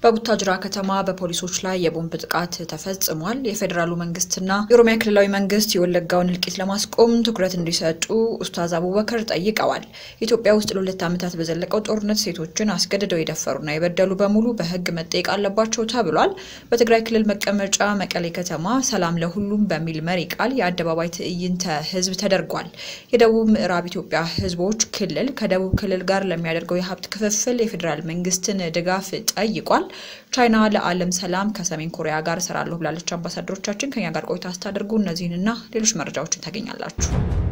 በቡታጅራ ከተማ በፖሊሶች ላይ የቦምብ ጥቃት ተፈጽሟል። የፌዴራሉ መንግስትና የኦሮሚያ ክልላዊ መንግስት የወለጋውን እልቂት ለማስቆም ትኩረት እንዲሰጡ ኡስታዝ አቡበከር ጠይቀዋል። ኢትዮጵያ ውስጥ ለሁለት ዓመታት በዘለቀው ጦርነት ሴቶችን አስገድደው የደፈሩና የበደሉ በሙሉ በህግ መጠየቅ አለባቸው ተብሏል። በትግራይ ክልል መቀመጫ መቀሌ ከተማ ሰላም ለሁሉም በሚል መሪ ቃል የአደባባይ ትዕይንተ ህዝብ ተደርጓል። የደቡብ ምዕራብ ኢትዮጵያ ህዝቦች ክልል ከደቡብ ክልል ጋር ለሚያደርገው የሀብት ክፍፍል የፌዴራል መንግስትን ድጋፍ ጠይቋል። ቻይና ለዓለም ሰላም ከሰሜን ኮሪያ ጋር እሰራለሁ ብላለች። አምባሳደሮቻችን ከኛ ጋር ቆይታ ስታደርጉ እነዚህንና ሌሎች መረጃዎችን ታገኛላችሁ።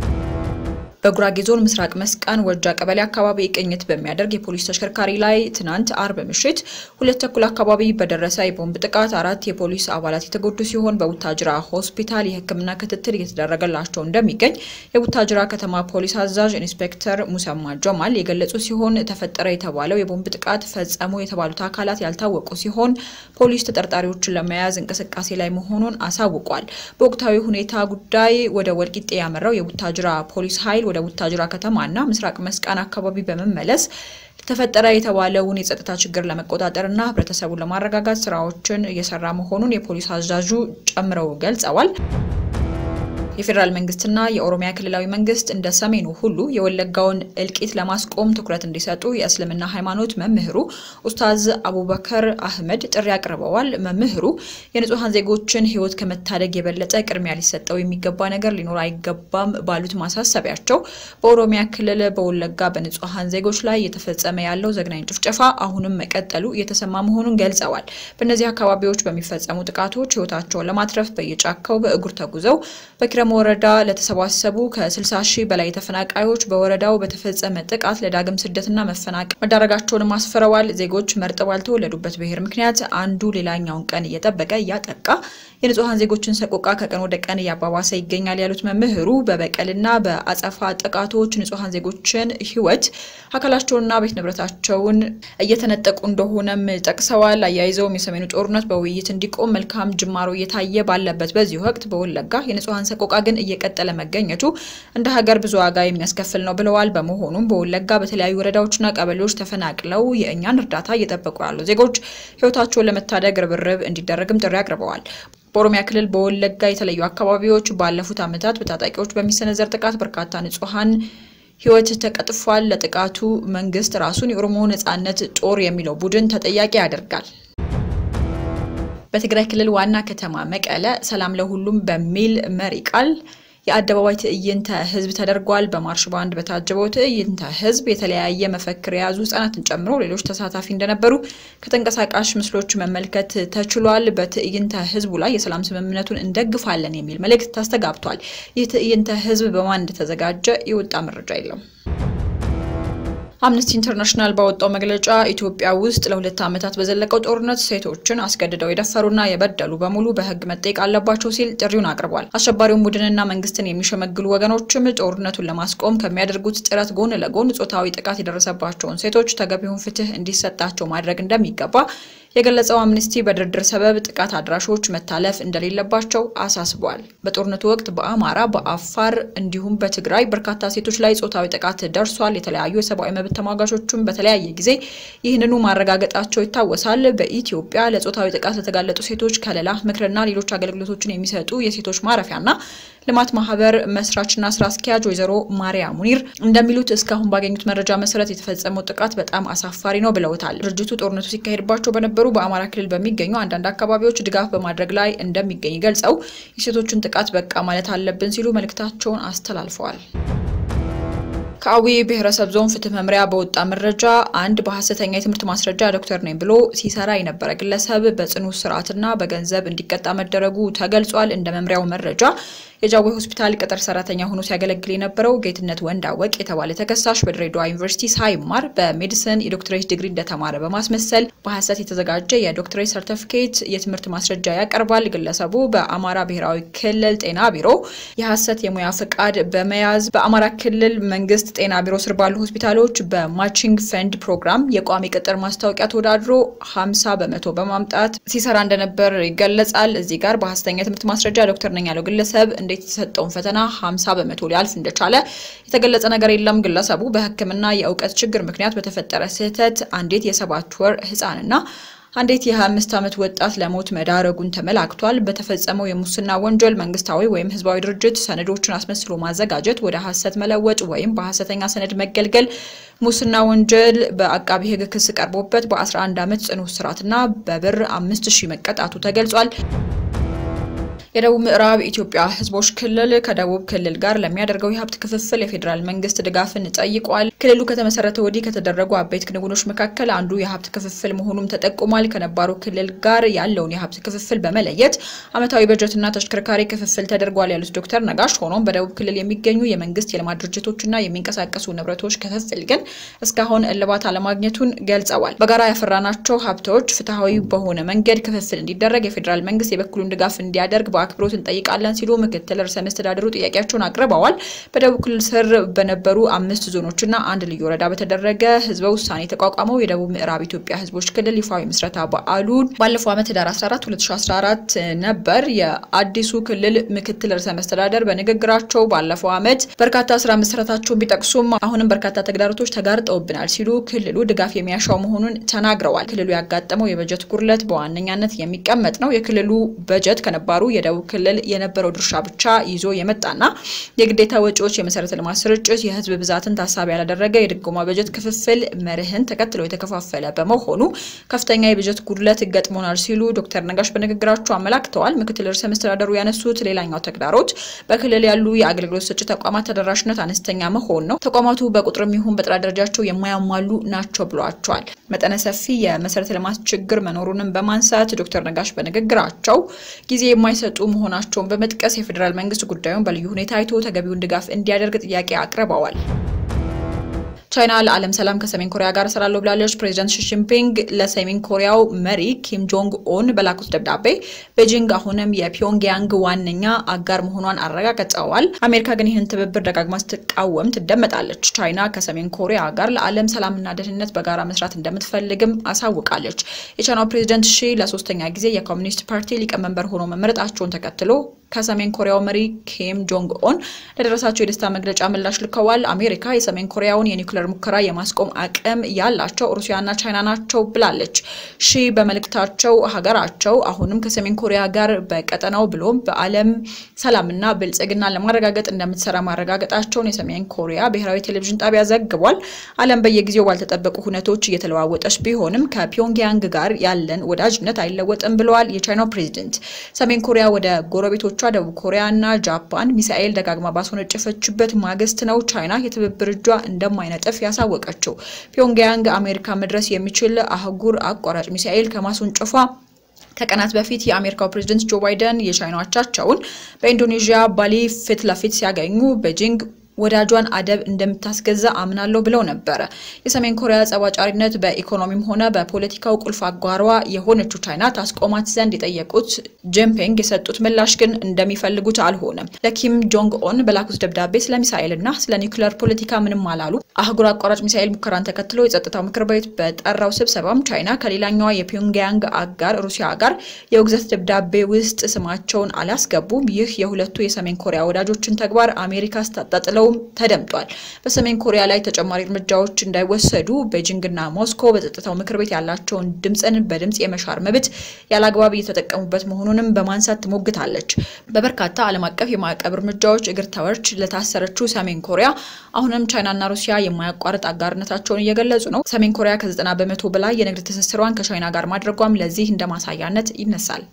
በጉራጌ ዞን ምስራቅ መስቃን ወጃ ቀበሌ አካባቢ ቅኝት በሚያደርግ የፖሊስ ተሽከርካሪ ላይ ትናንት አርብ ምሽት ሁለት ተኩል አካባቢ በደረሰ የቦምብ ጥቃት አራት የፖሊስ አባላት የተጎዱ ሲሆን በቡታጅራ ሆስፒታል የሕክምና ክትትል እየተደረገላቸው እንደሚገኝ የቡታጅራ ከተማ ፖሊስ አዛዥ ኢንስፔክተር ሙሰማ ጀማል የገለጹ ሲሆን ተፈጠረ የተባለው የቦምብ ጥቃት ፈጸሙ የተባሉት አካላት ያልታወቁ ሲሆን ፖሊስ ተጠርጣሪዎችን ለመያዝ እንቅስቃሴ ላይ መሆኑን አሳውቋል። በወቅታዊ ሁኔታ ጉዳይ ወደ ወልቂጤ ያመራው የቡታጅራ ፖሊስ ኃይል ወደ ቡታጅራ ከተማና ምስራቅ መስቃን አካባቢ በመመለስ ተፈጠረ የተባለውን የጸጥታ ችግር ለመቆጣጠርና ህብረተሰቡን ለማረጋጋት ስራዎችን እየሰራ መሆኑን የፖሊስ አዛዡ ጨምረው ገልጸዋል። የፌዴራል መንግስትና የኦሮሚያ ክልላዊ መንግስት እንደ ሰሜኑ ሁሉ የወለጋውን እልቂት ለማስቆም ትኩረት እንዲሰጡ የእስልምና ሃይማኖት መምህሩ ኡስታዝ አቡበከር አህመድ ጥሪ አቅርበዋል። መምህሩ የንጹሐን ዜጎችን ህይወት ከመታደግ የበለጠ ቅድሚያ ሊሰጠው የሚገባ ነገር ሊኖር አይገባም ባሉት ማሳሰቢያቸው በኦሮሚያ ክልል በወለጋ በንጹሐን ዜጎች ላይ እየተፈጸመ ያለው ዘግናኝ ጭፍጨፋ አሁንም መቀጠሉ እየተሰማ መሆኑን ገልጸዋል። በእነዚህ አካባቢዎች በሚፈጸሙ ጥቃቶች ህይወታቸውን ለማትረፍ በየጫካው በእግር ተጉዘው በኪረም ወረዳ ለተሰባሰቡ ከ60 ሺህ በላይ ተፈናቃዮች በወረዳው በተፈጸመ ጥቃት ለዳግም ስደትና መፈናቀል መዳረጋቸውንም አስፍረዋል። ዜጎች መርጠው ባልተወለዱበት ብሔር ምክንያት አንዱ ሌላኛውን ቀን እየጠበቀ እያጠቃ የንጹሐን ዜጎችን ሰቆቃ ከቀን ወደ ቀን እያባባሰ ይገኛል ያሉት መምህሩ በበቀልና በአጸፋ ጥቃቶች ንጹሐን ዜጎችን ህይወት፣ አካላቸውንና ቤት ንብረታቸውን እየተነጠቁ እንደሆነም ጠቅሰዋል። አያይዘውም የሰሜኑ ጦርነት በውይይት እንዲቆም መልካም ጅማሮ እየታየ ባለበት በዚህ ወቅት በወለጋ የንጹሐን ሰቆቃ ግን እየቀጠለ መገኘቱ እንደ ሀገር ብዙ ዋጋ የሚያስከፍል ነው ብለዋል። በመሆኑም በወለጋ በተለያዩ ወረዳዎችና ቀበሌዎች ተፈናቅለው የእኛን እርዳታ እየጠበቁ ያሉ ዜጎች ህይወታቸውን ለመታደግ ርብርብ እንዲደረግም ጥሪ አቅርበዋል። በኦሮሚያ ክልል በወለጋ የተለያዩ አካባቢዎች ባለፉት ዓመታት በታጣቂዎች በሚሰነዘር ጥቃት በርካታ ንጹሐን ህይወት ተቀጥፏል። ለጥቃቱ መንግስት ራሱን የኦሮሞ ነጻነት ጦር የሚለው ቡድን ተጠያቂ ያደርጋል። በትግራይ ክልል ዋና ከተማ መቀለ ሰላም ለሁሉም በሚል መሪ ቃል የአደባባይ ትዕይንተ ህዝብ ተደርጓል። በማርሽ ባንድ በታጀበው ትዕይንተ ህዝብ የተለያየ መፈክር የያዙ ህጻናትን ጨምሮ ሌሎች ተሳታፊ እንደነበሩ ከተንቀሳቃሽ ምስሎች መመልከት ተችሏል። በትዕይንተ ህዝቡ ላይ የሰላም ስምምነቱን እንደግፋለን የሚል መልእክት ተስተጋብቷል። ይህ ትዕይንተ ህዝብ በማን እንደተዘጋጀ የወጣ መረጃ የለም። አምነስቲ ኢንተርናሽናል ባወጣው መግለጫ ኢትዮጵያ ውስጥ ለሁለት ዓመታት በዘለቀው ጦርነት ሴቶችን አስገድደው የደፈሩና የበደሉ በሙሉ በህግ መጠየቅ አለባቸው ሲል ጥሪውን አቅርቧል። አሸባሪውን ቡድንና መንግስትን የሚሸመግሉ ወገኖችም ጦርነቱን ለማስቆም ከሚያደርጉት ጥረት ጎን ለጎን ጾታዊ ጥቃት የደረሰባቸውን ሴቶች ተገቢውን ፍትህ እንዲሰጣቸው ማድረግ እንደሚገባ የገለጸው አምነስቲ በድርድር ሰበብ ጥቃት አድራሾች መታለፍ እንደሌለባቸው አሳስቧል። በጦርነቱ ወቅት በአማራ፣ በአፋር እንዲሁም በትግራይ በርካታ ሴቶች ላይ ጾታዊ ጥቃት ደርሷል። የተለያዩ የሰብአዊ መብት ተሟጋቾችም በተለያየ ጊዜ ይህንኑ ማረጋገጣቸው ይታወሳል። በኢትዮጵያ ለጾታዊ ጥቃት ለተጋለጡ ሴቶች ከለላ፣ ምክርና ሌሎች አገልግሎቶችን የሚሰጡ የሴቶች ማረፊያና ልማት ማህበር መስራችና ስራ አስኪያጅ ወይዘሮ ማሪያ ሙኒር እንደሚሉት እስካሁን ባገኙት መረጃ መሰረት የተፈጸመው ጥቃት በጣም አሳፋሪ ነው ብለውታል። ድርጅቱ ጦርነቱ ሲካሄድባቸው በነበሩ በአማራ ክልል በሚገኙ አንዳንድ አካባቢዎች ድጋፍ በማድረግ ላይ እንደሚገኝ ገልጸው የሴቶችን ጥቃት በቃ ማለት አለብን ሲሉ መልእክታቸውን አስተላልፈዋል። ከአዊ ብሔረሰብ ዞን ፍትህ መምሪያ በወጣ መረጃ አንድ በሀሰተኛ የትምህርት ማስረጃ ዶክተር ነኝ ብሎ ሲሰራ የነበረ ግለሰብ በጽኑ እስራትና በገንዘብ እንዲቀጣ መደረጉ ተገልጿል። እንደ መምሪያው መረጃ የጃዊ ሆስፒታል ቅጥር ሰራተኛ ሆኖ ሲያገለግል የነበረው ጌትነት ወንዳወቅ የተባለ ተከሳሽ በድሬዳዋ ዩኒቨርሲቲ ሳይማር በሜዲሲን የዶክትሬት ዲግሪ እንደተማረ በማስመሰል በሀሰት የተዘጋጀ የዶክትሬት ሰርተፊኬት የትምህርት ማስረጃ ያቀርባል። ግለሰቡ በአማራ ብሔራዊ ክልል ጤና ቢሮ የሀሰት የሙያ ፍቃድ በመያዝ በአማራ ክልል መንግስት ጤና ቢሮ ስር ባሉ ሆስፒታሎች በማቺንግ ፈንድ ፕሮግራም የቋሚ ቅጥር ማስታወቂያ ተወዳድሮ 50 በመቶ በማምጣት ሲሰራ እንደነበር ይገለጻል። እዚህ ጋር በሀሰተኛ የትምህርት ማስረጃ ዶክተር ነኝ ያለው ግለሰብ እንዴት የተሰጠውን ፈተና 50 በመቶ ሊያልፍ እንደቻለ የተገለጸ ነገር የለም። ግለሰቡ በሕክምና የእውቀት ችግር ምክንያት በተፈጠረ ስህተት አንዲት የሰባት ወር ህፃንና አንዲት የ25 ዓመት ወጣት ለሞት መዳረጉን ተመላክቷል። በተፈጸመው የሙስና ወንጀል መንግስታዊ ወይም ህዝባዊ ድርጅት ሰነዶችን አስመስሎ ማዘጋጀት፣ ወደ ሐሰት መለወጥ ወይም በሐሰተኛ ሰነድ መገልገል ሙስና ወንጀል በአቃቢ ህግ ክስ ቀርቦበት በ11 ዓመት ጽኑ እስራትና በብር 5000 መቀጣቱ ተገልጿል። የደቡብ ምዕራብ ኢትዮጵያ ህዝቦች ክልል ከደቡብ ክልል ጋር ለሚያደርገው የሀብት ክፍፍል የፌዴራል መንግስት ድጋፍን ጠይቋል። ክልሉ ከተመሰረተ ወዲህ ከተደረጉ አበይት ክንውኖች መካከል አንዱ የሀብት ክፍፍል መሆኑም ተጠቁሟል። ከነባሩ ክልል ጋር ያለውን የሀብት ክፍፍል በመለየት ዓመታዊ በጀትና ተሽከርካሪ ክፍፍል ተደርጓል ያሉት ዶክተር ነጋሽ፣ ሆኖም በደቡብ ክልል የሚገኙ የመንግስት የልማት ድርጅቶችና የሚንቀሳቀሱ ንብረቶች ክፍፍል ግን እስካሁን እልባት አለማግኘቱን ገልጸዋል። በጋራ ያፈራናቸው ሀብቶች ፍትሐዊ በሆነ መንገድ ክፍፍል እንዲደረግ የፌዴራል መንግስት የበኩሉን ድጋፍ እንዲያደርግ በአክብሮት እንጠይቃለን ሲሉ ምክትል ርዕሰ መስተዳድሩ ጥያቄያቸውን አቅርበዋል። በደቡብ ክልል ስር በነበሩ አምስት ዞኖችና አንድ ልዩ ወረዳ በተደረገ ህዝበ ውሳኔ የተቋቋመው የደቡብ ምዕራብ ኢትዮጵያ ህዝቦች ክልል ይፋዊ ምስረታ በዓሉን ባለፈው ዓመት ህዳር 14 2014 ነበር። የአዲሱ ክልል ምክትል ርዕሰ መስተዳደር በንግግራቸው ባለፈው ዓመት በርካታ ስራ መሰረታቸውን ቢጠቅሱም አሁንም በርካታ ተግዳሮቶች ተጋርጠውብናል ሲሉ ክልሉ ድጋፍ የሚያሻው መሆኑን ተናግረዋል። ክልሉ ያጋጠመው የበጀት ጉድለት በዋነኛነት የሚቀመጥ ነው። የክልሉ በጀት ከነባሩ የደቡብ ክልል የነበረው ድርሻ ብቻ ይዞ የመጣና የግዴታ ወጪዎች፣ የመሰረተ ልማት ስርጭት፣ የህዝብ ብዛትን ታሳቢ ያላደረገ የድጎማ በጀት ክፍፍል መርህን ተከትሎ የተከፋፈለ በመሆኑ ከፍተኛ የበጀት ጉድለት ገጥሞናል ሲሉ ዶክተር ነጋሽ በንግግራቸው አመላክተዋል። ምክትል ርዕሰ መስተዳደሩ ያነሱት ሌላኛው ተግዳሮት በክልል ያሉ የአገልግሎት ሰጪ ተቋማት ተደራሽነት አነስተኛ መሆን ነው። ተቋማቱ በቁጥርም ይሁን በጥራት ደረጃቸው የማያሟሉ ናቸው ብሏቸዋል። መጠነ ሰፊ የመሰረተ ልማት ችግር መኖሩንም በማንሳት ዶክተር ነጋሽ በንግግራቸው ጊዜ የማይሰጡ መሆናቸውን በመጥቀስ የፌዴራል መንግስት ጉዳዩን በልዩ ሁኔታ አይቶ ተገቢውን ድጋፍ እንዲያደርግ ጥያቄ አቅርበዋል። ቻይና ለዓለም ሰላም ከሰሜን ኮሪያ ጋር እሰራለሁ ብላለች። ፕሬዚዳንት ሺጂንፒንግ ለሰሜን ኮሪያው መሪ ኪም ጆንግ ኦን በላኩት ደብዳቤ ቤጂንግ አሁንም የፒዮንግያንግ ዋነኛ አጋር መሆኗን አረጋግጠዋል። አሜሪካ ግን ይህን ትብብር ደጋግማ ስትቃወም ትደመጣለች። ቻይና ከሰሜን ኮሪያ ጋር ለዓለም ሰላምና ደህንነት በጋራ መስራት እንደምትፈልግም አሳውቃለች። የቻይናው ፕሬዚዳንት ሺ ለሶስተኛ ጊዜ የኮሚኒስት ፓርቲ ሊቀመንበር ሆኖ መመረጣቸውን ተከትሎ ከሰሜን ኮሪያው መሪ ኪም ጆንግ ኦን ለደረሳቸው የደስታ መግለጫ ምላሽ ልከዋል። አሜሪካ የሰሜን ኮሪያውን የኒውክሌር ሙከራ የማስቆም አቅም ያላቸው ሩሲያና ቻይና ናቸው ብላለች። ሺ በመልእክታቸው ሀገራቸው አሁንም ከሰሜን ኮሪያ ጋር በቀጠናው ብሎም በዓለም ሰላምና ብልጽግና ለማረጋገጥ እንደምትሰራ ማረጋገጣቸውን የሰሜን ኮሪያ ብሔራዊ ቴሌቪዥን ጣቢያ ዘግቧል። ዓለም በየጊዜው ባልተጠበቁ ሁነቶች እየተለዋወጠች ቢሆንም ከፒዮንግያንግ ጋር ያለን ወዳጅነት አይለወጥም ብለዋል የቻይናው ፕሬዚደንት። ሰሜን ኮሪያ ወደ ጎረቤቶቿ ደቡብ ኮሪያ እና ጃፓን ሚሳኤል ደጋግማ ባስወነጨፈችበት ማግስት ነው ቻይና የትብብር እጇ እንደማይነጥፍ ያሳወቀችው። ፒዮንግያንግ አሜሪካ መድረስ የሚችል አህጉር አቋራጭ ሚሳኤል ከማስወንጨፏ ከቀናት በፊት የአሜሪካው ፕሬዝደንት ጆ ባይደን የቻይና አቻቸውን በኢንዶኔዥያ ባሊ ፊት ለፊት ሲያገኙ ቤጂንግ ወዳጇን አደብ እንደምታስገዛ አምናለሁ ብለው ነበረ። የሰሜን ኮሪያ ጸባጫሪነት በኢኮኖሚም ሆነ በፖለቲካው ቁልፍ አጓሯ የሆነችው ቻይና ታስቆማት ዘንድ የጠየቁት ጂንፒንግ የሰጡት ምላሽ ግን እንደሚፈልጉት አልሆነም። ለኪም ጆንግ ኦን በላኩት ደብዳቤ ስለ ሚሳኤል እና ስለ ኒውክሌር ፖለቲካ ምንም አላሉ። አህጉር አቋራጭ ሚሳኤል ሙከራን ተከትሎ የጸጥታው ምክር ቤት በጠራው ስብሰባም ቻይና ከሌላኛዋ የፒዮንግያንግ አጋር ሩሲያ ጋር የውግዘት ደብዳቤ ውስጥ ስማቸውን አላስገቡም። ይህ የሁለቱ የሰሜን ኮሪያ ወዳጆችን ተግባር አሜሪካ ስታጣጥለው ተደምጧል። በሰሜን ኮሪያ ላይ ተጨማሪ እርምጃዎች እንዳይወሰዱ ቤጂንግና ሞስኮ በጸጥታው ምክር ቤት ያላቸውን ድምፅን በድምፅ የመሻር መብት ያለአግባብ እየተጠቀሙበት መሆኑንም በማንሳት ትሞግታለች። በበርካታ ዓለም አቀፍ የማዕቀብ እርምጃዎች እግር ተወርች ለታሰረችው ሰሜን ኮሪያ አሁንም ቻይናና ሩሲያ የማያቋርጥ አጋርነታቸውን እየገለጹ ነው። ሰሜን ኮሪያ ከ90 በመቶ በላይ የንግድ ትስስሯን ከቻይና ጋር ማድረጓም ለዚህ እንደ ማሳያነት ይነሳል።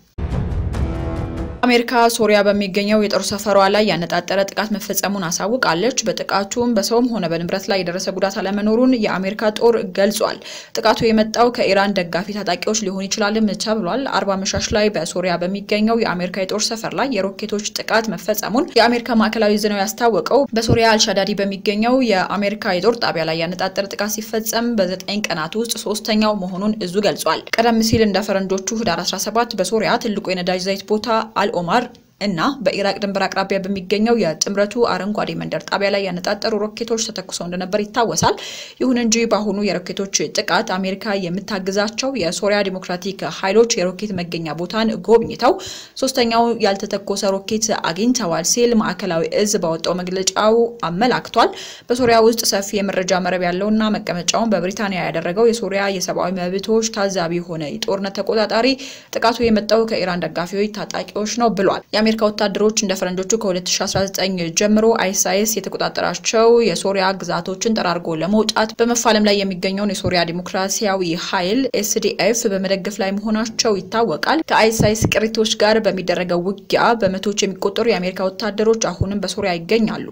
አሜሪካ ሶሪያ በሚገኘው የጦር ሰፈሯ ላይ ያነጣጠረ ጥቃት መፈጸሙን አሳውቃለች። በጥቃቱም በሰውም ሆነ በንብረት ላይ የደረሰ ጉዳት አለመኖሩን የአሜሪካ ጦር ገልጿል። ጥቃቱ የመጣው ከኢራን ደጋፊ ታጣቂዎች ሊሆን ይችላልም ተብሏል። አርባ መሻሽ ላይ በሶሪያ በሚገኘው የአሜሪካ የጦር ሰፈር ላይ የሮኬቶች ጥቃት መፈጸሙን የአሜሪካ ማዕከላዊ ዕዝ ነው ያስታወቀው። በሶሪያ አልሻዳዲ በሚገኘው የአሜሪካ የጦር ጣቢያ ላይ ያነጣጠረ ጥቃት ሲፈጸም በዘጠኝ ቀናት ውስጥ ሶስተኛው መሆኑን እዙ ገልጿል። ቀደም ሲል እንደ ፈረንጆቹ ህዳር 17 በሶሪያ ትልቁ የነዳጅ ዘይት ቦታ ኦማር እና በኢራቅ ድንበር አቅራቢያ በሚገኘው የጥምረቱ አረንጓዴ መንደር ጣቢያ ላይ ያነጣጠሩ ሮኬቶች ተተኩሰው እንደነበር ይታወሳል። ይሁን እንጂ በአሁኑ የሮኬቶች ጥቃት አሜሪካ የምታግዛቸው የሶሪያ ዲሞክራቲክ ኃይሎች የሮኬት መገኛ ቦታን ጎብኝተው ሶስተኛው ያልተተኮሰ ሮኬት አግኝተዋል ሲል ማዕከላዊ እዝ ባወጣው መግለጫው አመላክቷል። በሶሪያ ውስጥ ሰፊ የመረጃ መረብ ያለውና መቀመጫውን በብሪታንያ ያደረገው የሶሪያ የሰብአዊ መብቶች ታዛቢ የሆነ የጦርነት ተቆጣጣሪ ጥቃቱ የመጣው ከኢራን ደጋፊዎች ታጣቂዎች ነው ብሏል። የአሜሪካ ወታደሮች እንደ ፈረንጆቹ ከ2019 ጀምሮ አይሳይስ የተቆጣጠራቸው የሶሪያ ግዛቶችን ጠራርጎ ለመውጣት በመፋለም ላይ የሚገኘውን የሶሪያ ዲሞክራሲያዊ ኃይል ኤስዲኤፍ በመደገፍ ላይ መሆናቸው ይታወቃል። ከአይሳይስ ቅሪቶች ጋር በሚደረገው ውጊያ በመቶዎች የሚቆጠሩ የአሜሪካ ወታደሮች አሁንም በሶሪያ ይገኛሉ።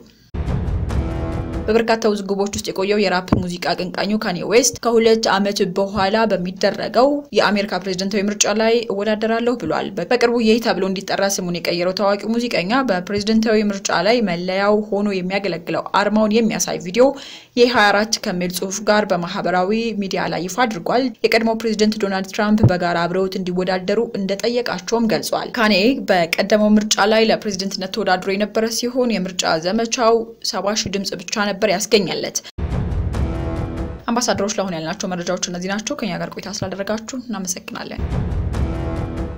በበርካታ ውዝግቦች ውስጥ የቆየው የራፕ ሙዚቃ አቀንቃኙ ካኒ ዌስት ከሁለት ዓመት በኋላ በሚደረገው የአሜሪካ ፕሬዝደንታዊ ምርጫ ላይ እወዳደራለሁ ብሏል። በቅርቡ ይህ ተብሎ እንዲጠራ ስሙን የቀየረው ታዋቂው ሙዚቀኛ በፕሬዝደንታዊ ምርጫ ላይ መለያው ሆኖ የሚያገለግለው አርማውን የሚያሳይ ቪዲዮ የ24 ከሚል ጽሑፍ ጋር በማህበራዊ ሚዲያ ላይ ይፋ አድርጓል። የቀድሞው ፕሬዝደንት ዶናልድ ትራምፕ በጋራ አብረውት እንዲወዳደሩ እንደጠየቃቸውም ገልጿል። ካኔ በቀደመው ምርጫ ላይ ለፕሬዝደንትነት ተወዳድሮ የነበረ ሲሆን የምርጫ ዘመቻው ሰባ ሺህ ድምጽ ብቻ ነበር ያስገኛለት። አምባሳደሮች ለአሁን ያልናቸው መረጃዎች እነዚህ ናቸው። ከኛ ጋር ቆይታ ስላደረጋችሁ እናመሰግናለን።